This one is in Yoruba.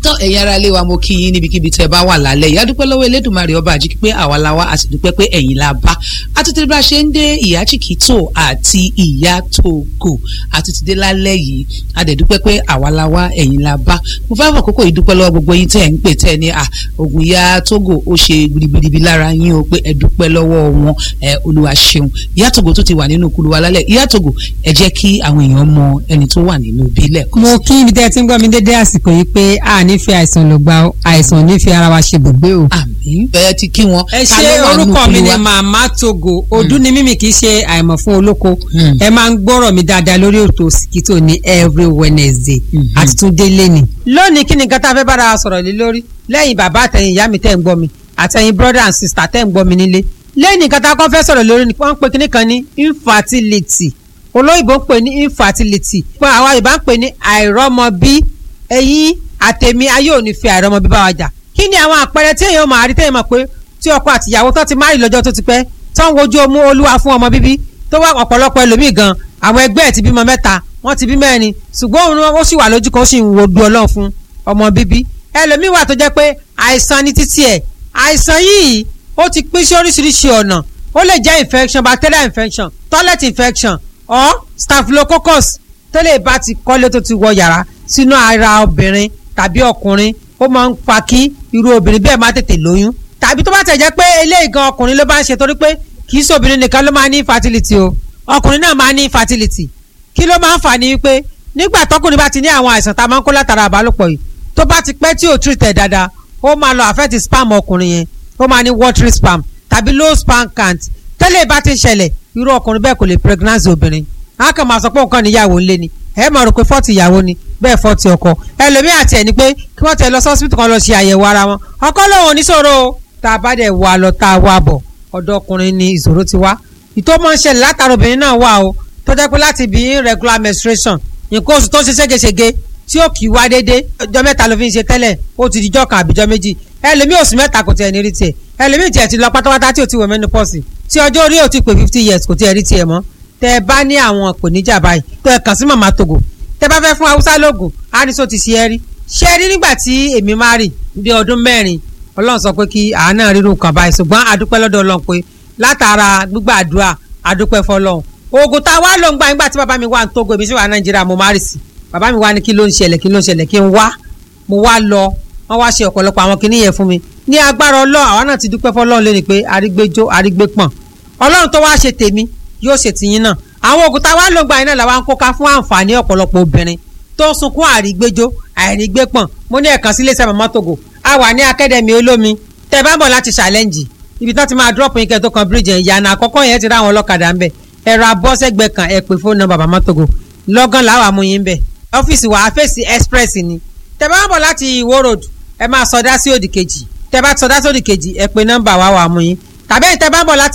tán ẹ̀yin ará ilé wa mo kí yín níbikíbi tẹ́ ẹ bá wà lálẹ́ ìyá dúpẹ́ lọ́wọ́ elédùnmarè ọba àjíkí pé àwa la wá a sì dúpẹ́ pé ẹ̀yin la bá àtúntì bá a ṣe ń dé ìyá chikito àti ìyá togo àtúntì dé lálẹ́ yìí a dẹ̀ dúpẹ́ pé àwa la wá ẹ̀yin la bá mo fẹ́ fọ kókó yìí dúpẹ́ lọ́wọ́ gbogbo yín tẹ́ ẹ̀ ń pè tẹ́ ẹ ní à ògùn ìyá togo ó ṣe gbirigbiribi lára yín o pé ẹ dúpẹ́ lọ́wọ́ wọn ẹ olúwa ṣeun ìyá togo tó ti wà nínú kulu wa lálẹ́ ìyá togo ẹ jẹ́ kí àwọn èèyàn mọ ẹni tó wà nínú bílẹ̀ mo kí ibi tẹ́ ẹ ti ń gbọ́ mi dédé àsìkò yìí pé a nífẹ̀ẹ́ àìsàn ló gba o, àìsàn nífẹ̀ẹ́ ara wa ṣe bùgbé o. àmín bẹ́ẹ̀ ti kí wọn. ẹ Ta ṣe ló wà nínú orúkọ mi kulu ni wa? màmá togo ọdún ni mímì kì í ṣe àìmọ̀ fún olóko Hmm. ẹ máa ń gbọ́rọ̀ mi dáadáa lórí ètò Òsìkítò ní every Wednesday Mhm. àti tún délé ni. lónìí kí ni nǹkan tá a fẹ́ bára wa sọ̀rọ̀ lé lórí lẹ́yìn bàbá àtẹ̀yìn ìyá mi tẹ̀ ń gbọ́ mi àtẹ̀yìn brother and sister tẹ̀ ń gbọ́ mi nílé lẹ́yìn nǹkan tá a kọ́ fẹ́ sọ̀rọ̀ lórí ni wọ́n ń pe kíní kan ní infertility olóyìnbó ń pè ní infertility pé àwa Yorùbá ń pè ní àìrọ́mọbí ẹ̀yin àtẹ̀mí ayé ò ní fi àìrọ́mọbí bá wa jà kí ni àwọn àpẹẹrẹ tí èèyàn máa rí téèyàn mọ̀ pé tí ọkọ àtìyàwó tó ti máa rí lọ́jọ́ tó ti pẹ́ tó ń wojú omú olúwa fún ọmọ bíbí tó wá ọ̀pọ̀lọpọ̀ ẹlòmíì gan àwọn ẹgbẹ́ ẹ̀ ti bímọ mẹ́ta wọ́n ti bí mẹ́rin ṣùgbọ́n òun ó sì wà lójú kan ó sì ń wo du ọlọ́run fún ọmọ bíbí ẹlòmíì wà tó jẹ́ pé àìsàn ní títí ẹ̀ àìsàn yìí ó ti pín sí oríṣiríṣi ọ̀nà ó lè jẹ́ infection bacterial infection toilet infection or staphylococcus tó lè bá ti kọ́lé tó ti wọ yàrá sínú ara obìnrin tàbí ọkùnrin ó máa ń fa kí irú obìnrin bẹ́ẹ̀ má tètè lóyún tàbí tó bá tẹ̀ jẹ́ pé eléyìí gan ọkùnrin ló bá ń ṣe torí pé kì í ṣòbìnrin nìkan ló máa ní infertility o ọkùnrin náà máa ní infertility kí ló máa ń fà ní wípé nígbà tọkùnrin bá ti ní àwọn àìsàn tá a máa ń kó látara àbálòpọ̀ yìí tó bá ti pẹ́ tí ò treat ẹ̀ dáadáa ó máa lọ affect spam ọkùnrin yẹn ó máa ní watery spam tàbí low sperm count tẹ́lẹ̀ bá ti ṣẹlẹ̀ irú ọkùnrin bẹ́ẹ̀ kò lè pregnancy obìnrin a kàn máa sọ pé nǹkan níyàwó ńlé ni ẹ máa rò pé fọ́ọ̀tì ìyàwó ni bẹ́ẹ̀ fọ́ọ̀tì ọkọ ẹlòmíì àti ẹ̀ ni pé kí wọ́n tẹ̀ lọ sọ́sibítù kan lọ ṣe àyẹ̀wò ara wọn ọkọ lòun oníṣòro o tá a bá dẹ̀ wà lọ tá a wà bọ̀ ọ̀dọ̀ ọkùnrin ni ìṣòro ti wá ìtò máa ń ṣẹlẹ̀ látara obìnrin náà wà o tó jẹ́ pé láti bí irregular menstruation nǹkan oṣù tó ṣe ségesège tí ó kì í wá dédé ọjọ́ mẹ́ta ló fi ń ṣe tẹ́lẹ̀ ó ti di jọ́ kan àbíjọ́ méjì ẹlòmíì oṣù mẹ́ta kò tiẹ̀ ní rí tiẹ̀ ẹlòmíì tiẹ̀ ti lọ pátápátá tí ò ti wọ̀ menopause tí ọjọ́ orí ò ti pé fifty years kò tiẹ̀ rí tiẹ̀ mọ́ tẹ́ ẹ bá ní àwọn ìpèníjà báyìí tó ẹ kàn sí màmá togo tẹ́ bá fẹ́ fún haúsá lóògùn á ní sọ ti ṣe é rí ṣe é rí nígbà tí èmi máa rì bí ọdún mẹ́rin ọlọ́run sọ pé kí àánà rírun kan báyìí ṣùgbọ́n àdúpẹ́ lọ́dọ̀ ọlọ́run pé látara gbígbàdúrà àdúpẹ́ fọlọ́run oògùn tá a wá lò ń gbà nígbà tí bàbá mi wà ní togo èmi sì wà nàìjíríà mo máa rì sí bàbá mi wá ní kí ló ń ṣẹlẹ̀ kí ló ń ṣẹlẹ̀ kí n wá mo wá lọ wọ́n wá ṣe ọ̀pọ̀lọpọ̀ àwọn kinní yẹn fún mi ní agbára ọlọ́run àwa náà ti dúpẹ́ fọlọ́run lé ní pé arígbéjó arígbépọ̀n ọlọ́run tó wá ṣe tèmi yóò ṣe tìyín náà àwọn oògùn tá a wá lò ń gbà yín náà làwọn kó ká fún àǹfààní ọ̀pọ̀lọpọ̀ obìnrin tó ń sunkún àrígbéjó àìrígbépọ̀n mo ní ẹ̀kan sílé iṣẹ́ màmá togo a wà ní akademi olómi tẹ́ bá ń bọ̀ láti challenge ibi tó ti máa drop yín kẹ́ tó kan bridge yẹn ìyànà àkọ́kọ́ yẹn ti rá àwọn ọlọ́kadà ń bẹ̀ ẹ̀rọ abọ́sẹ̀gbẹ̀ kan ẹ̀ pè fóònù nọ́mbà màmá togo lọ́gán làwọn amúyín bẹ̀ ọ́fíìsì wa àfẹ́sì express ni tẹ́ bá ń bọ̀ láti ìwó road ẹ máa sọdá sí òdì kejì tẹ́ bá sọdá sí òdì kejì ẹ pè nọ́mbà wa wà mú yín tàbí ẹ̀ tẹ́ bá ń bọ̀ láti